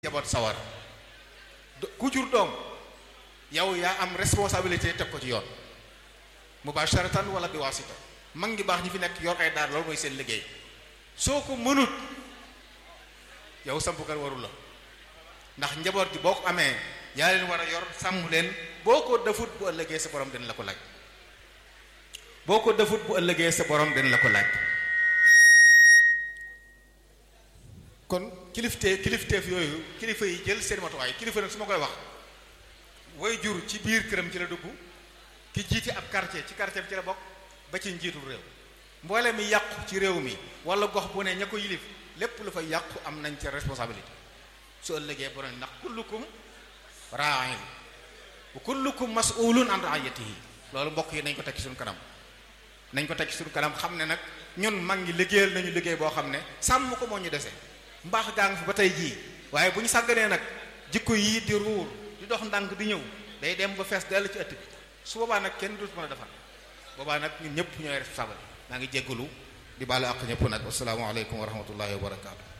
jaboot sawar ku jur doom yow yaa am responsabilité teg ko ci yoon mubasharatan wala bi wasita mag ngi baax ñi fi nekk yor ay daar loolu mooy seen liggéey soo ko mënut yow sampukat warul la ndax njaboot gi boo ko amee yaa leen war a yor sàmm leen boo ko defut bu ëllëgee sa borom dina la ko laaj boo ko defut bu ëllëgee sa borom dina la ko laaj kon kiliftee kilifteef yooyu kilifa yi jël seen matuwaay kilifa nag su ma koy wax way jur ci biir këram ci la dugg ki jiite ab quartier ci quartier bi ci la bokk ba ci njiitul réew mboole mi yàqu ci réew mi wala gox bu ne ña ko yilif lépp lu fa yàqu am nañ ca responsabilité su ëllëgee borom ndax kullukum ra'in wa kullukum mas'ulun an ra'iyatihi loolu mbokk yi nañ ko teg ci suñu kanam nañ ko teg ci suñu kanam xam ne nag ñun mag ngi liggéeyal nañu liggéey boo xam ne sàmm ko moo ñu dese mbaax gaa ngi fi ba tey jii waaye bu ñu sàgganee nag jikko yii di ruur di dox ndànk di ñëw day dem ba fees dell ci ëtt bi su boobaa nag kenn dootu mën a defar boobaa nag ñun ñëpp ñooy responsable maa ngi jéggalu di baalu àq ñëpp nag asalaamaaleykum wa rahmatullahi wa barakaatu